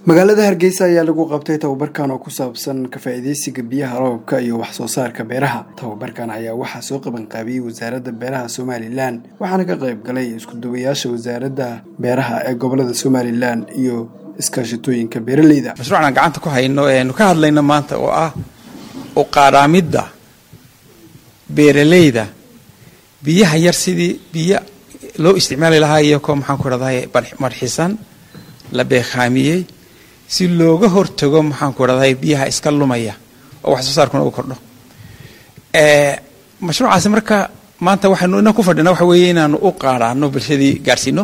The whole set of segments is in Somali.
magaalada hargeysa ayaa lagu qabtay tababarkan oo ku saabsan ka faa'iideysiga biyaha roobka iyo wax soo saarka beeraha tababarkan ayaa waxaa soo qabanqaabiyey wasaaradda beeraha somalilan waxaana ka qayb galay isku-duwayaasha wasaaradda beeraha ee gobolada somalilan iyo iskaashatooyinka beeraleyda mashruucan gacanta ku hayno eenu ka hadlayno maanta oo ah u qaadhaamidda beeraleyda biyaha yar sidii biyo loo isticmaali lahaa iyakoo maxaan ku rahday marxisan la beekhaamiyey si looga hortago maxaan ku rahday biyaha iska lumaya oo wax soo saarkuna u kordho mashruucaasi marka maanta waxaynu ina ku fadhina waxa weeye inaanu u qaadhaano bulshadii gaadhsiino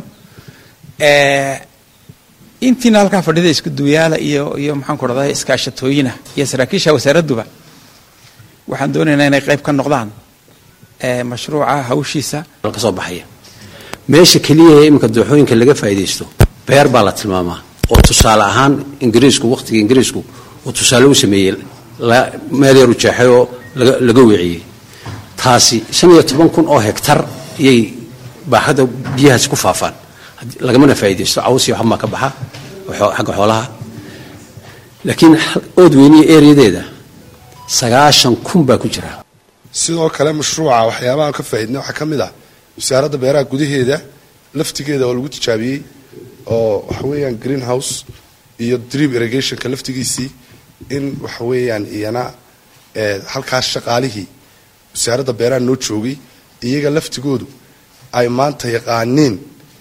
intiina halkaa fadhida isku duwayaala iyo iyo maxaan ku rahday iskaashatooyina iyo saraakiisha wasaaradduba waxaan doonaynaa inay qayb ka noqdaan mashruuca hawshiisa ka soo baxaya meesha keliya ee iminka dooxooyinka laga faa'iidaysto beer baa la tilmaamaa oo tusaale ahaan ingiriisku wakhtiga ingiriisku uu tusaale u sameeyey meel yaru jeexay oo laga weeciyey taasi shan iyo toban kun oo hegtar iyay baaxadda biyahaasi ku faafaan lagamana faa'iidaysto caws iyo waxbaa ka baxa xagga xoolaha laakiin ood weyniya ereyadeeda sagaashan kun baa ku jira sidoo kale mashruuca waxyaabahaan ka faa'iidnay waxaa ka mid ah wasaaradda beeraha gudaheeda laftigeeda oo lagu tijaabiyey oo waxa weeyaan green house iyo drip irrigationka laftigiisii in waxa weeyaan iyana halkaas shaqaalihii wasaaradda beeraha noo joogay iyaga laftigoodu ay maanta yaqaaniin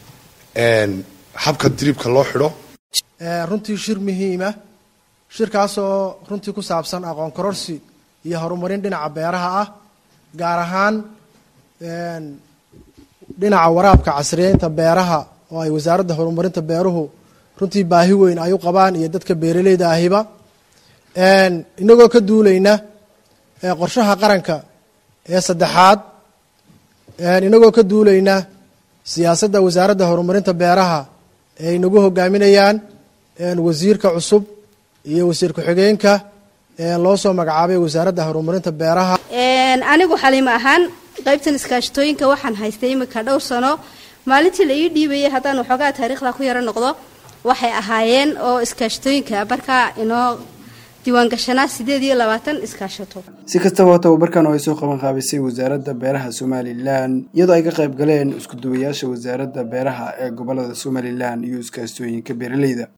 habka dribka loo xidho runtii shir muhiima shirkaasoo runtii ku saabsan aqoon kororsi iyo horumarin dhinaca beeraha ah gaar ahaan dhinaca waraabka casriyeynta beeraha oo ay wasaaradda horumarinta beeruhu runtii baahi weyn ay u qabaan iyo dadka beeraleyda ahiba inagoo ka duulayna qorshaha qaranka ee saddexaad inagoo ka duulayna siyaasadda wasaaradda horumarinta beeraha ee inagu hogaaminayaan wasiirka cusub iyo wasiir ku-xigeenka loo soo magacaabay wasaaradda horumarinta beeraha anigu xaliimo ahaan qaybtan iskaashatooyinka waxaan haystay imika dhowr sano maalintii la ii dhiibayay haddaan waxoogaa taariikhda ku yaro noqdo waxay ahaayeen oo iskaashatooyinka markaa inoo diiwaangashanaa sideed iyo labaatan iskaashato si kastaba tababarkan oo ay soo qaban qaabisay wasaaradda beeraha somalilan iyadoo ay ka qayb galeen isku-duwayaasha wasaaradda beeraha ee gobolada somalilan iyo iskaashatooyinka beeraleyda